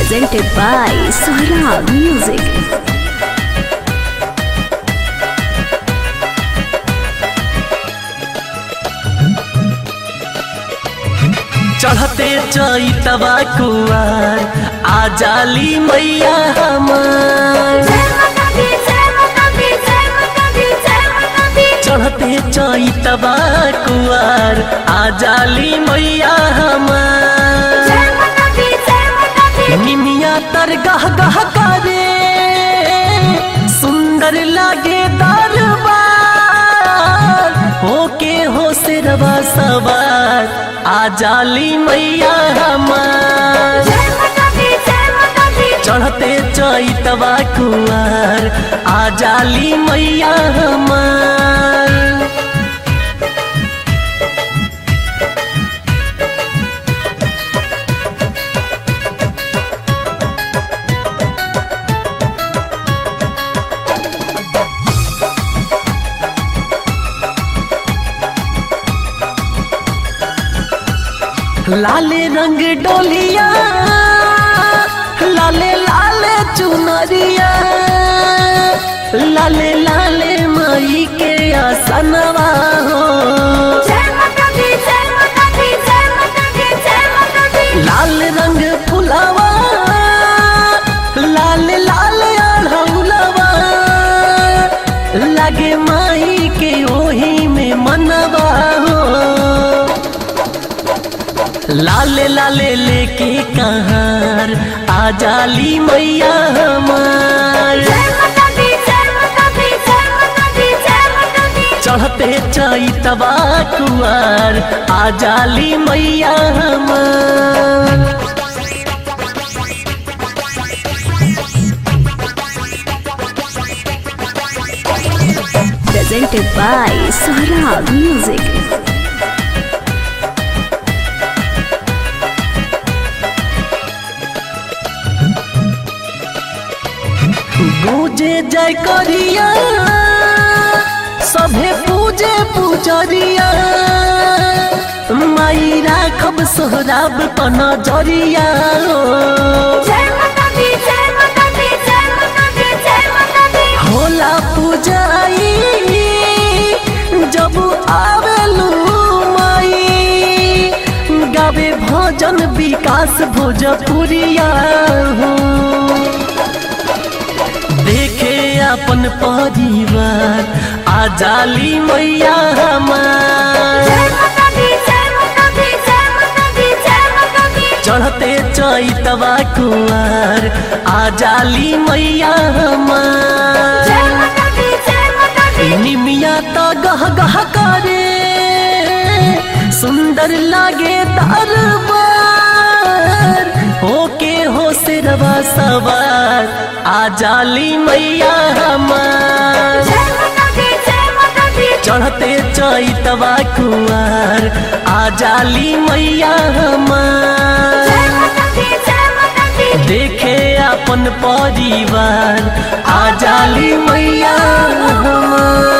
presented by Sohrab Music. चढ़ते चैतवा कुआर आ जाली मैया हमार चढ़ते चैतवा कुआर आ जाली मैया हमार निमिया तर गह गह करे सुंदर लागे दरबार होके हो सिरवा सवार आ जाली मैया हमार चढ़ते चैतवा कुआर आ जाली मैया हमार लाले रंग डोलिया लाले लाले चुनरिया लाले लाले माई के आसनवा हो लाल रंग फुलावा लाल लाल अढ़ौलवा लगे माई के ओही में मनवा हो लाले लाले लेके कहार आ जाली मैया हमार चढ़ते चैतवा कुआर आ जाली मैया हमार Presented by Sohrab Music. गूंजे जय करिया सभे पूजे पूजरिया माई राखब सोहराब पन जरिया होला पूजाई जब आवेलू माई गावे भजन विकास भोजपुरिया हो देखे अपन परिवार आ जाली मैया हमार चढ़ते चैतवा कुआर आ जाली मैया हमार निमिया तो गह गह करे सुंदर लागे दरबार होके हो सिरवा सवार आ जाली मैया हमार चढ़ते चैतवा कुआर आ जाली मैया हमार देखे अपन परिवार आ जाली मैया हमार